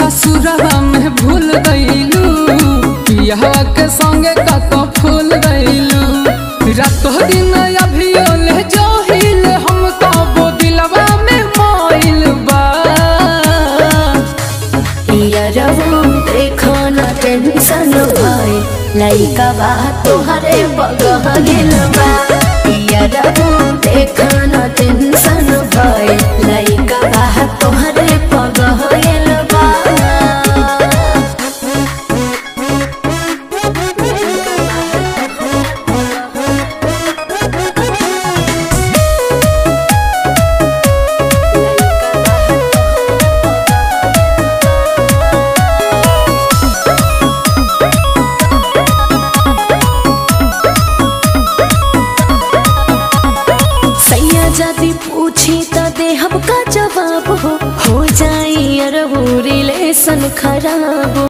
ससुरवा में भूल गईलू पिया के संगे कतो फूल गईलू रातो दिन अभियो ले जोहिल हम कबो दिलवा में मोइल बा यारवो देखो न टेंशन भाई लइका बा तोहरे बगह गेल बा यारवो देखो न टेंशन भाई लइका बा तोहरे बगह गेल बा सैया जदि पूछी त देहब का जवाब हो हो जाई अरबू रिलेशन खराब